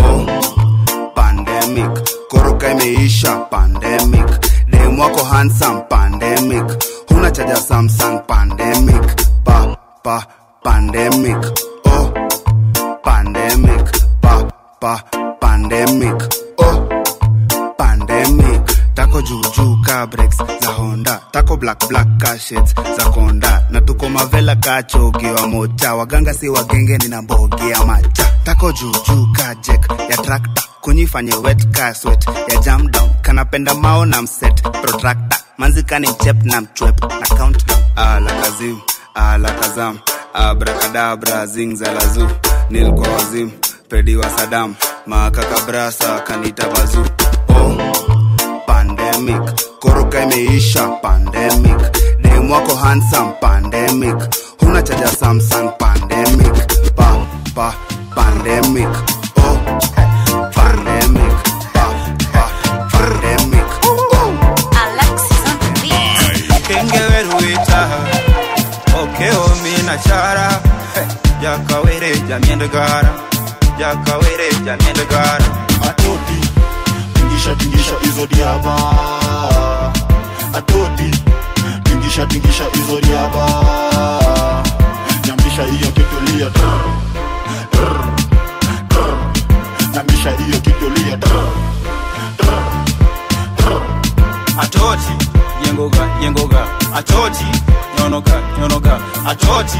pandemic koroka imeisha pandemic dem wako handsome pandemic huna chaja samsung pandemic pa pa pandemic oh pandemic pa pa pandemic oh pandemic tako juujuu ka breaks za honda tako black black ka shades za konda na tuko mavela ka chogi wa mocha waganga si wagenge nina mbogi ya macha tako juujuu ka jek ya trakta kunyifanye wet ka swet ya jam down kanapenda mao na mset protractor manzikani mchep na mchwep na countdown alakazim alakazam abrakadabra zingzalazu nilkwa wazim pedi wa sadam makakabrasa kanita bazu oh pandemic koroka imeisha pandemic dem wako handsome pandemic huna chaja samsung pandemic pa pa pandemic oh pandemic pa pa pandemic oh kengeweruita okeomina chara jakawere jamiendegara jakawere jamiendegara atoti tingisha tingisha hizo diaba atoti tingisha tingisha hizo diaba nyambisha hiyo kitulia trr, trr, trr. nyambisha hiyo kitulia trr, trr, trr. atoti yengoga yengoga atoti nyonoga nyonoga atoti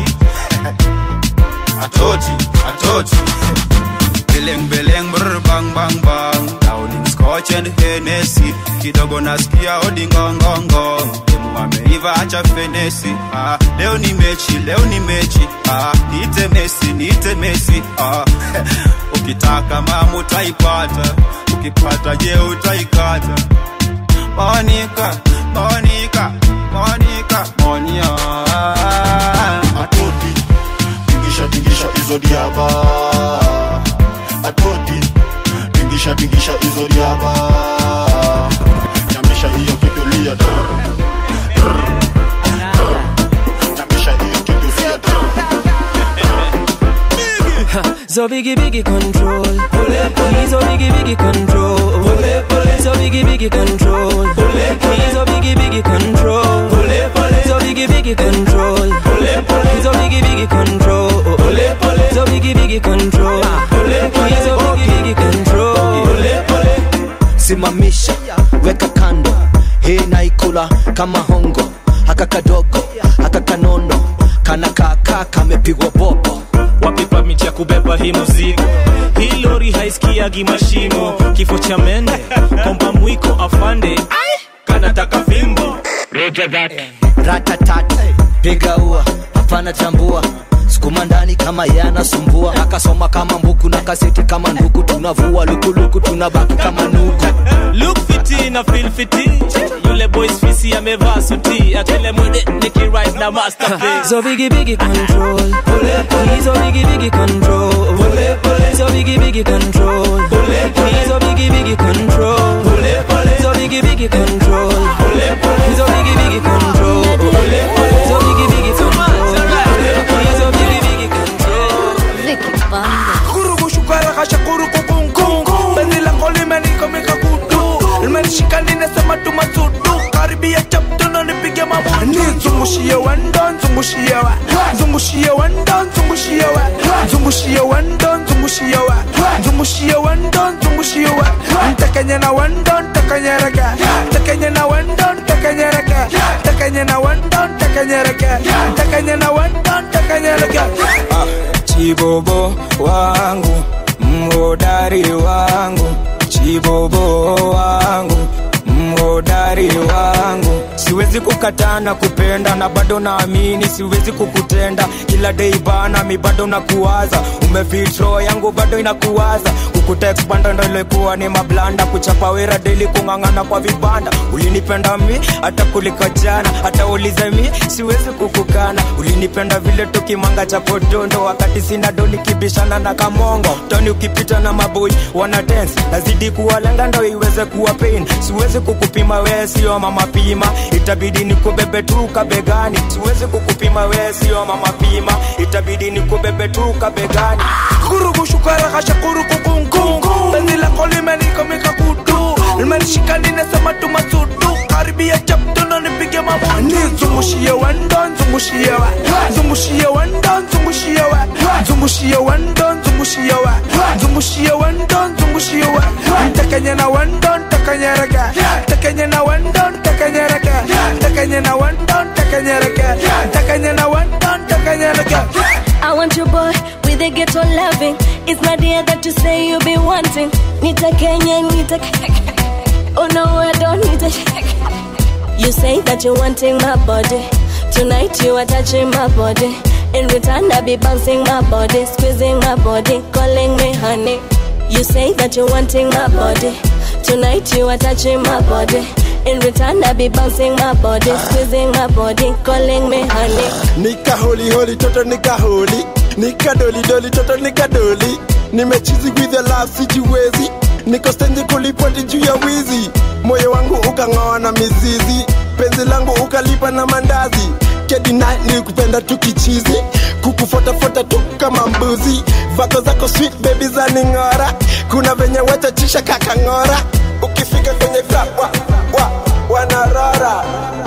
atoti atoti beleng beleng brr bang bang bang downing scotch and hennessy kidogo nasikia odingongongo demu ameiva acha fenesi ah, leo ni mechi leo ni mechi ah, niite mesi niite mesi ah, ukitaka mama utaipata ukipata je utaikata monika monika monika monia atoti tingisha tingisha hizo diaba atoti tingisha tingisha hizo diaba nyamisha hiyo kitulia trr, trr, trr. nyamisha hiyo kitulia trr. So biggie biggie control. He's so biggie biggie control. So biggie biggie control. He's so biggie biggie control. So biggie biggie control. He's so biggie biggie control. So biggie biggie control. He's so biggie biggie control. simamisha weka kando hii naikula kama hongo haka kadogo haka kanono kana kaka kamepigwa bobo wapi permit ya kubeba hii muzigo hii lori haisikiagi mashimo kifo cha mende komba mwiko afande kanataka fimbo ratatat piga ua hapana tambua sukuma ndani kama yanasumbua akasoma kama mbuku na kaseti kama nduku tunavua lukuluku tunabaki kama nuku look fiti na feel fiti yule boys fisi amevaa suti akile mwede nikirise na masterpiece So biggie biggie control He's a biggie biggie control He's a biggie biggie control He's a biggie biggie control He's a biggie biggie control He's a biggie biggie control He's a biggie biggie control He's a biggie biggie control Vicky Banda Kurugu shukara kasha kurugu kungu Penzi lako limenikomika kutu Limenishika ninasema tu masudu Karibia chapto na nipige mabutu Nizungushie wendo, nzungushie wa Nzungushie wendo, nzungushie wa Nzungushie wendo, nzungushie wa Nzungushie wendo, nzungushie wa Ntakenye na wendo, ntakenye rege Ntakenye na wendo, ntakenye rege Ntakenye na wendo, ntakenye rege Ntakenye na wendo, ntakenye rege chibobo wangu mhodari wangu chibobo wangu mhodari wangu siwezi kukataa na kupenda na bado naamini siwezi kukutenda kila dei bana mi bado nakuwaza umefitro yangu bado inakuwaza kukutext bando ndo ilikuwa ni mablanda kuchapa wera deli kung'ang'ana kwa vibanda ulinipenda mi hata kuliko jana hata ulize mi siwezi kukukana ulinipenda vile tukimanga cha podondo wakati sina doni kibishana na kamongo toni ukipita na maboi wana dance nazidi kuwalenga ndo iweze kuwa pain siwezi kukupima wee sio mama pima itabidi nikubebe tu kabegani siwezi kukupima wee sio mama pima itabidi nikubebe tu kabegani kurugu shukara kasha kurugu kungu penzi lako limenikomika kutu limenishika ninasema tu masudu karibia chapto na nipige mabutu nizungushie wendo nzungushie wa nzungushie wendo nzungushie wa nzungushie wendo nzungushie wa nzungushie wendo nzungushie wa ntakenye na wendo ntakenye rege ntakenye na wendo ntakenye rege ntakenye na wendo ntakenye rege ntakenye na wendo ntakenye rege I want your boy with a ghetto loving. It's not the that you say you be wanting. Nita Kenya, Nita. Oh no, I don't need it. You say that you're wanting my body. Tonight you are touching my body. In return, I be bouncing my body, squeezing my body, calling me honey. You say that you're wanting my body. Tonight you are touching my body. In return, I be bouncing my body, squeezing my body, calling me honey. nika holi holi toto nika holi nika doli doli toto nika doli nimechizi with the love sijiwezi niko stenji kulipoti juu ya wizi moyo wangu ukang'oa na mizizi penzi langu ukalipa na mandazi kedina nilikupenda tu kichizi kukufotafuta tu kama mbuzi vako zako sweet baby za ning'ora kuna venye wachachisha kakang'ora ukifika kwenye club wa, wa, wanarora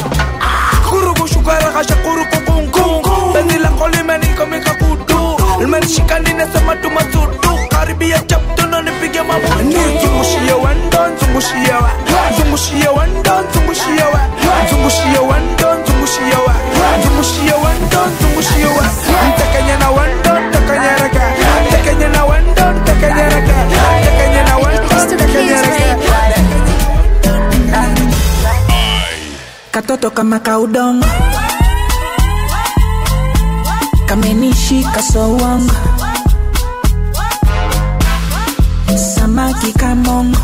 kurugu shukara kasha kurugu kungu penzi lako limenikomika kutu limenishika ninasema tu masudu karibia chapto na nipige mabutu nizungushie wendo nzungushie wa nzungushie wendo nzungushie wa nzungushie wendo nzungushie wa nzungushie wendo nzungushie wa ntakenye na wendo ntakenye rege ntakenye na wendo ntakenye rege ntakenye na wendo ntakenye rege katoto kama kaudongo kamenishika sowongo samaki kamongo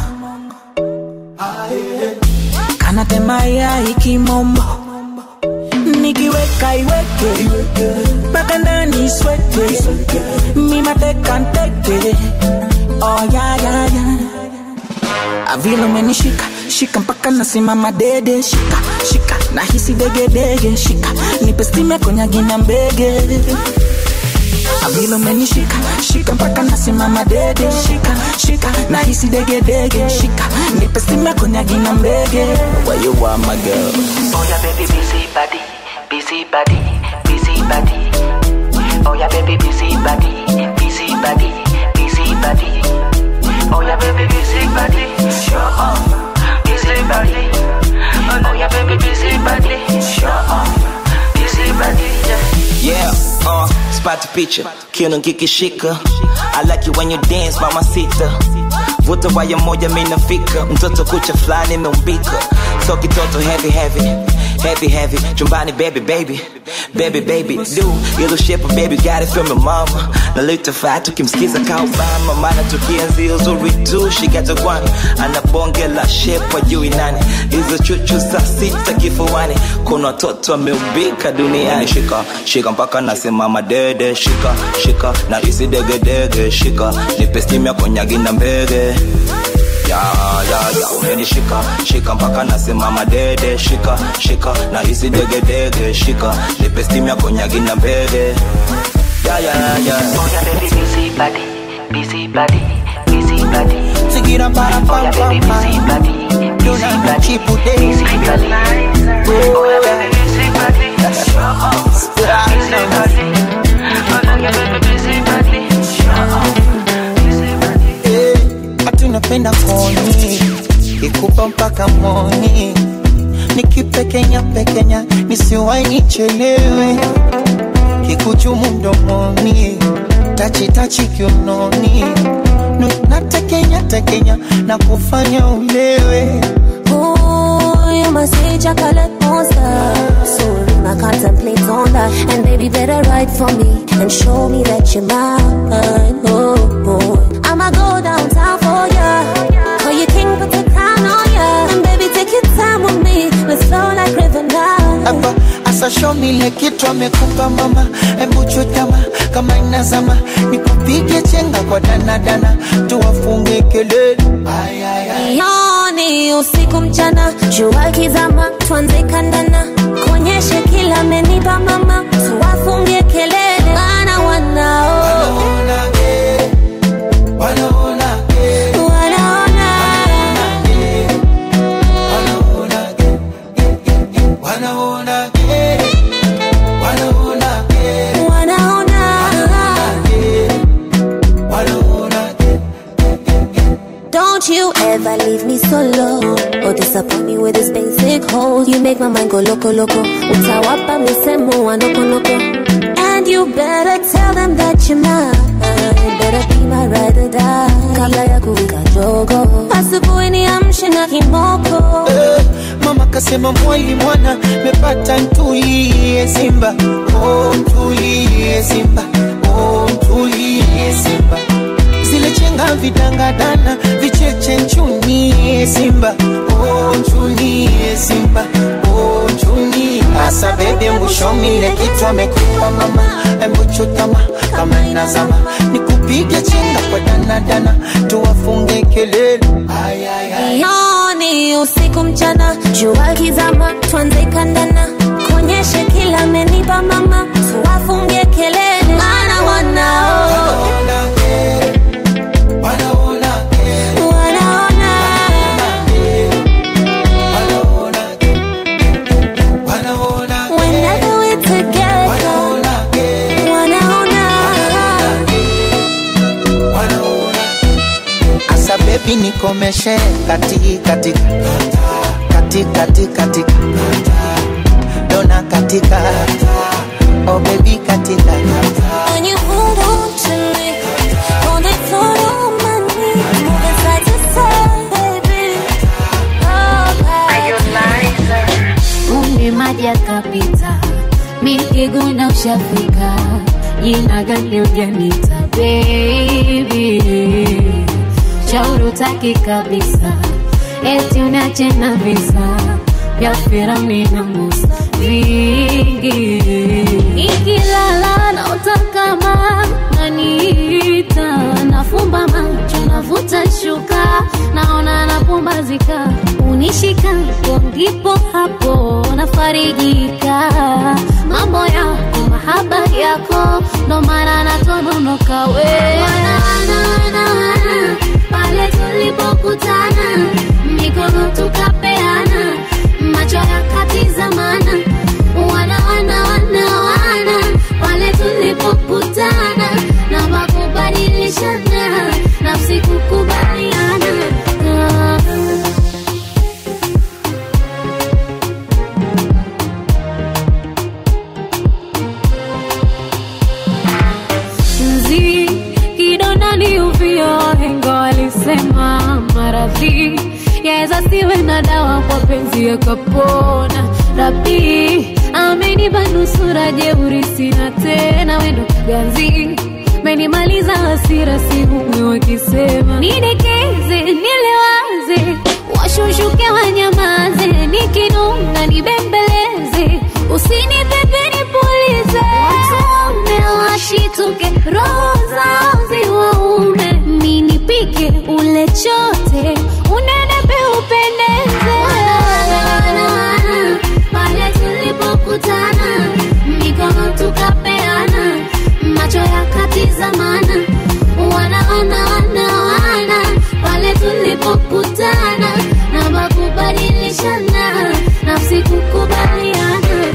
kanatema yai kimombo nikiweka iweke mpaka ndani sweke mimateka nteke oh, ya, ya, ya. avile umenishika shika mpaka nasimama dede shika shika nahisi degedege shika nipe stime konyagina mbege avile umenishika shika mpaka nasimama dede shika shika nahisi degedege shika nipe stime konyagina mbege Where you are, my girl? Oh yeah, baby, busy body, busy body, busy body. Oh yeah, baby, busy body, busy body, busy body. Oh yeah, baby, busy body, show off, busy body. Oh yeah, baby, busy body, show off, busy body. Yeah. Yeah, uh, spot picha, kiuno kikishika. I like you when you dance, mama sita. Vuta waya moja mimi nafika, mtoto kucha fulani imeumbika. So kitoto heavy heavy. heavy heavy chumbani baby baby baby baby do ilo shape baby got it from your mama nalitafaa tukimsikiza ka obama maana tukienzi uzuri tu shikato kwani ana bonge la shape wajui nani hizo chuchu saa sita kifuani kuna watoto ameumbika duniani shika shika mpaka nasimama dede shika shika na isi degedege shika nipe stimu ya konyagi na mbege ya ya ya umenishika shika mpaka nasimama dede shika shika na hisi degedege shika nipe stimu ya konyagi na mbege ya ya ya Oh yeah, baby, busy body, busy body, busy body. Sigira para Oh yeah, baby, busy body, busy body, busy body. Oh yeah, baby, busy body, busy body. Oh yeah, baby, busy body, hati unapenda koni ikupa mpaka moni nikipekenya pekenya nisiwai nichelewe kikuchumu mdomoni tachitachi kiunoni Nu- natekenya tekenya na kufanya ulewe Ooh, you must say chocolate monster. So I contemplate on that. And baby, better write for me and show me that you're mine. Oh, oh. I'ma go downtown for ya. Call you king, put the crown on ya. And baby, take your time with me. Let's flow like river now. hapa asashomile kitu amekupa mama hebu chutama kama inazama nikupige chenga kwa danadana tuwafunge kelele Ay, ay, ay. Yoni usiku mchana, jua kizama, tuanze kandana, kuonyeshe kila amenipa mama, tuwafungie kelele, maana wanao wanaona wanaona wanaona wanaona wanaona Don't you ever leave me solo or disappoint me with this basic hole. You make my mind go loco loco. Utawapa misemo wa noko noko. And you better tell them that you're mine. Better be my ride or die. Kabla ya kuwika jogo. Asubuhi niamshe na kimoko. Eh, mama kasema mwali mwana mepata ntulie simba oh, ntulie simba oh, ntulie simba zile chenga vidangadana vicheche nchunie simba oh, nchunie simba oh, nchunie asa bebe mbushomile kitu amekupa mama embuchutama kama inazama nikupige chenga kwa danadana tuwafunge kelele ay, ay, ay. Yoni usiku mchana, jua kizama, tuanze kandana, kuonyeshe kila amenipa mama, tuwafungie kelele, maana wanao wanaona whenever we're together, wanaona asa bebi nikomeshe kati katika kati kati katika dona katika oh baby katika When you hold on to me, hold it tight on my knee, moving side to side, baby. Kumbe maji yakapita, mikiguna ushafika, jina gani ujanita baby, shauri utaki kabisa, eti unache na visa vya Firauni na Musa vingi, ikilala na utakama naniita, nafumba macho navuta shuka, naona napumbazika, unishika hapo ndipo hapo nafarijika, mambo yako mahaba yako ndo maana natononoka we wana, wana, wana, wana, pale tulipokutana mikono tukapeana macho yakatizamana wana wana wana wana pale tulipokutana na makubadilishana nafsi kukubaliana Ah. mzi kidonda ni uvio wahenga walisema maradhi yaweza siwe na dawa kwa penzi yakapona rabi la jeuri sina tena, wendo kiganzi menimaliza hasira, sihumwi wakisema nidekeze, nilewaze, washushuke wanyamaze, nikinuna nibembeleze, usinipepe nipulize, watume washituke, roho zao ziwaume, ninipike ule chote, unenepe upendeze, pale tulipokutana mikono tukapeana macho yakatizamana wana wana wana wana pale tulipokutana na makubadilishana nafsi kukubaliana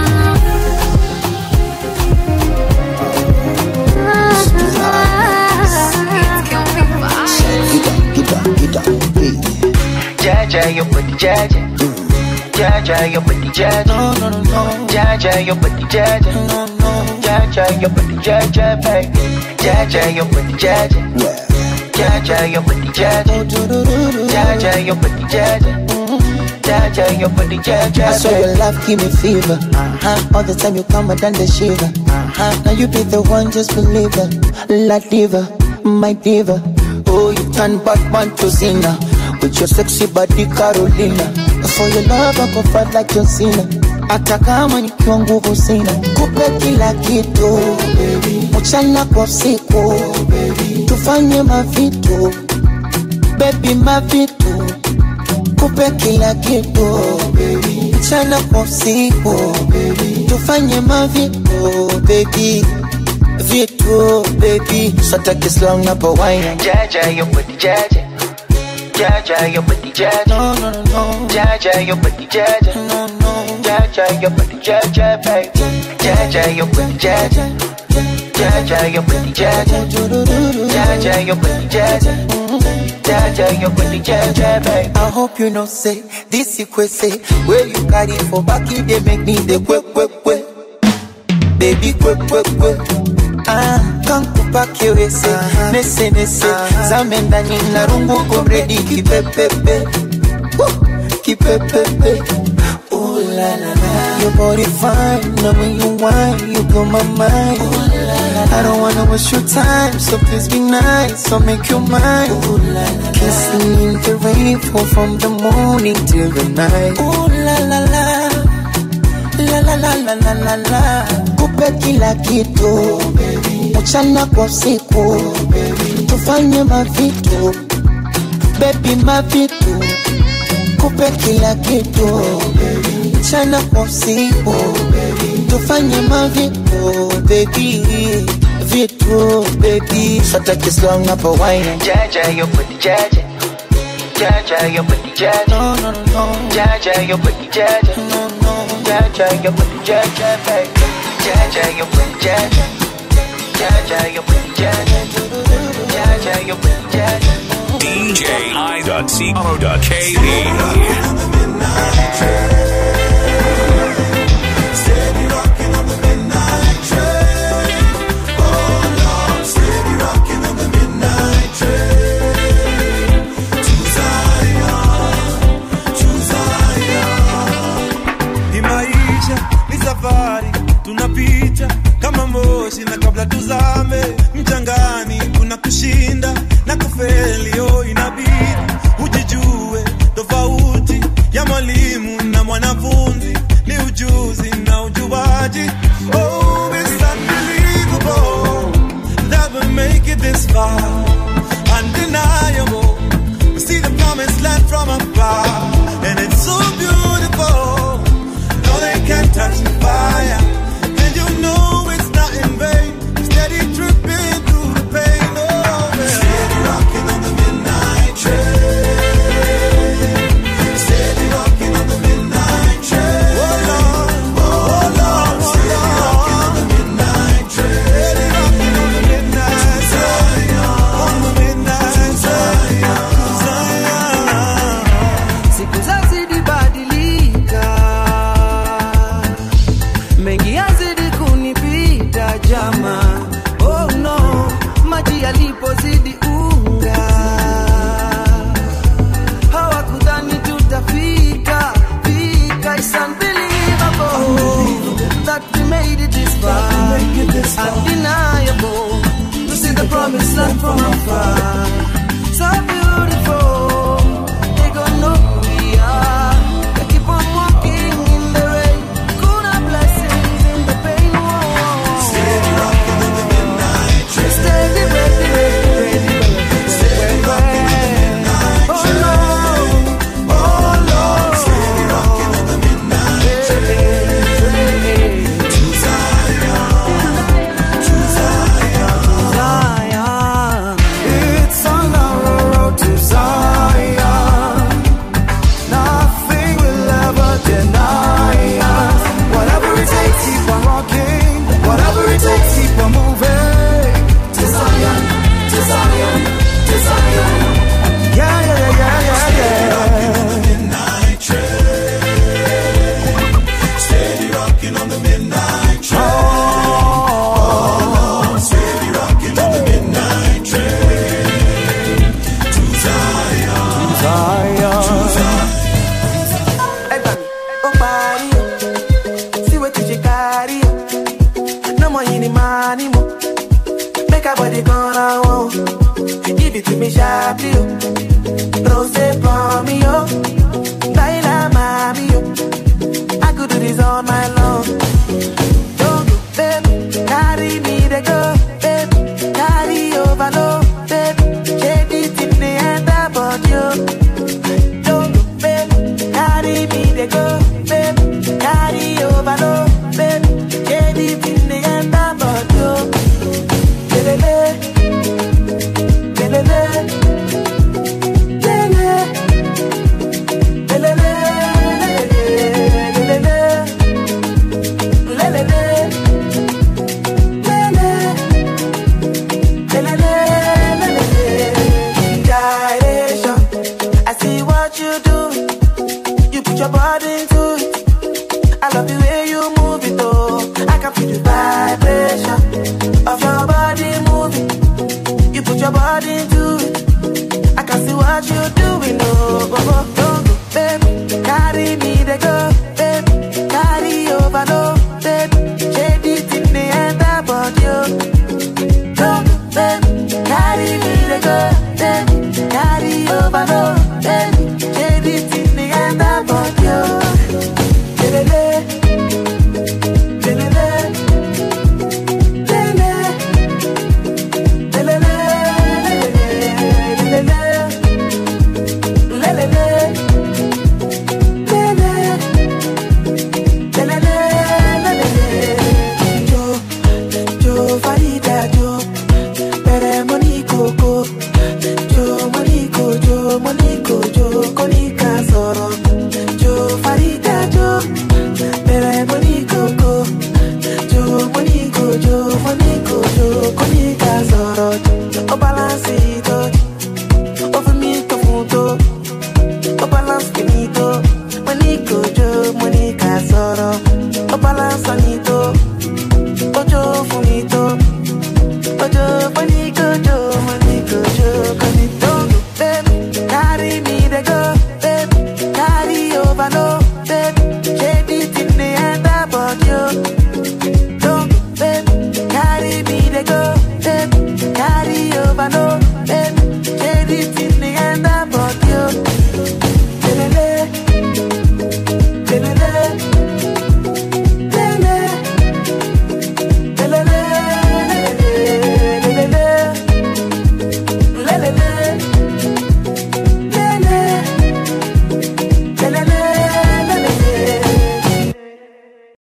Jaja, your body, Jaja. Jaja, your body, Jaja. No, no, no, no. Jaja, your body, Jaja. No, no. Jaja, your body, Jaja, baby. Jaja, your body, Jaja. Jaja, your body, Jaja. Jaja, your body, Jaja. Jaja, your body, Jaja. I swear your love give me fever. Uh-huh. All the time you come, I done the shiver. Uh-huh. Now you be the one, just believe it. La diva, my diva. Oh, you turn Batman to Cena. With your sexy body, Carolina. For your love, I go fight like John Cena. Hata kama nikiwa nguvu sina, kupe kila kitu mchana kwa usiku, tufanye mavitu baby, mavitu kupe kila kitu mchana kwa usiku, tufanye mavitu baby vitu baby, sataki slang napo wine Jaja, your body, Jaja. Jaja, your body, Jaja. No, no, no, no. Jaja, your body, Jaja. No, no. Jaja, your body, Jaja, baby. Jaja, your body, Jaja. Jaja, your body, Jaja. Jaja, your body, Jaja. Jaja, your body, Jaja, baby. I hope you know say this equate say where you carry for back you they make me the quick quick quick baby quick quick quick ah kankupa kiwese nese nese zame ndani na rungu komredi kipepepe Woo! kipepepe Ooh la la la Your body fine, now when you whine, you blow my mind I don't wanna waste your time, so please be nice, I'll make you mine Ooh la la Kissing in the rain, fall from the morning till the night Ooh la la la La la la la la la la Kupe kila kitu Mchana kwa usiku Tufanye mavitu Baby mavitu Kupe kila kitu Mchana kwa usiku Tufanye mavitu Baby Vitu baby Sataki slang hapo wine Jaja, your body, Jaja. Jaja, your body, Jaja. No, no, no, no. Jaja, your body, Jaja. No, no. Jaja, your body, Jaja, baby. Jaja, your body, Jaja. Jaja, your body, Jaja. Jaja, your body, Jaja. DJ I.co.ke. Hii maisha ni safari tunapita kama moshi na kabla tuzame mchangani kuna kushinda na kufeli oh inabidi ujijue tofauti ya mwalimu na mwanafunzi ni ujuzi na ujuaji oh it's unbelievable that we make it this far undeniable we see the promised land from afar and it's so beautiful no they can't touch the fire and you know it's not in vain steady dripping through the pain oh undeniable. To see the promised land from afar, so beautiful. They gonna know who we are. They keep on walking in the rain. Kuna blessings in the pain. Steady rocking in the midnight train. Steady, ready, ready, ready. Steady rocking in the midnight train. Oh Lord, oh Lord. Steady rocking in the midnight train. To Zion, to Zion, Zion. It's on our road to Zion. Nothing will ever deny us. Whatever it takes, keep on walking. Whatever it takes, keep on moving. To Zion, to Zion, to Zion. Yeah, yeah, yeah, yeah, yeah, yeah. Steady rocking on the midnight train. Oh, steady rocking on the midnight train. To Zion. To Zion. To Zion. Evan, oh body, see what you carry. No more any money, mo. Make a body gonna want. Give it to me sharply, oh. Rose for me, oh. Laila, mommy, oh. I could do this all my life.